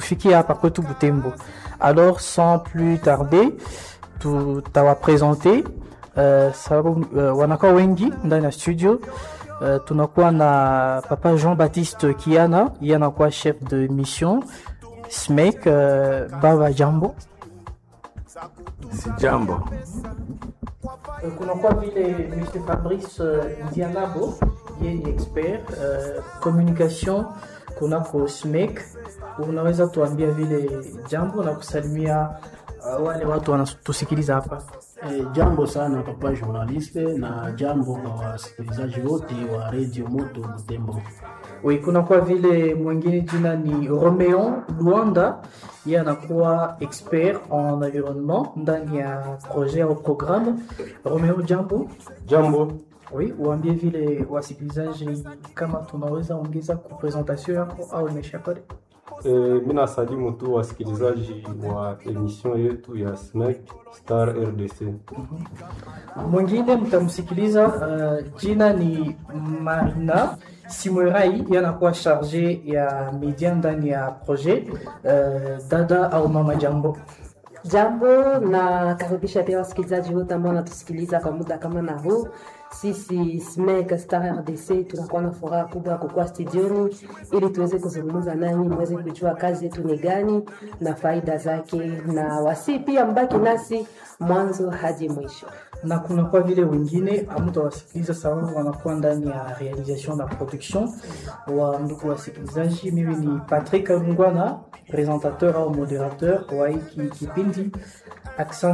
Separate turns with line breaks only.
kutufikia hapa kwetu Butembo. Alors sans plus tarder, tutawapresente uh, sababu uh, wanakuwa wengi ndani ya studio. Uh, tunakuwa na papa Jean-Baptiste Kiana, yeye anakuwa chef de mission SMEC. Uh, baba jambo.
Si jambo.
kunakuwa vile Mr Fabrice uh, Ndianabo yeye ni expert uh, communication kunako SMEC. Unaweza tuambia vile jambo na kusalimia uh, wale watu wanatusikiliza hapa?
E, jambo sana papa journaliste na jambo kwa wasikilizaji wote wa Radio Moto Butembo.
Oui, kunakuwa vile mwingine jina ni Romeon Luanda, yeye anakuwa expert en environnement ndani ya projet au programme. Romeon, jambo.
Jambo.
Oui, uambie vile wasikilizaji kama tunaweza ongeza ku presentation yako au imeshapale.
E, mi nasalimu tu wasikilizaji wa emission yetu ya SMEC Star RDC.
Mwingine mtamsikiliza, uh, jina ni Marina Simwerai, yanakuwa charge ya media ndani ya projet. Uh, dada au mama, jambo.
Jambo na karibisha pia wasikilizaji wote ambao wanatusikiliza kwa muda kama na huu. Sisi SMEC Star RDC tunakuwa na furaha kubwa kukuwa studioni ili tuweze kuzungumza nanyi, mweze kujua kazi yetu ni gani na faida zake, na wasi pia mbaki nasi mwanzo hadi mwisho.
na kuna kwa vile wengine hamtawasikiliza sababu wanakuwa ndani ya realisation na production. Wa ndugu wasikilizaji, mimi ni Patrick Ngwana, presentateur au moderateur wa hiki kipindi Accent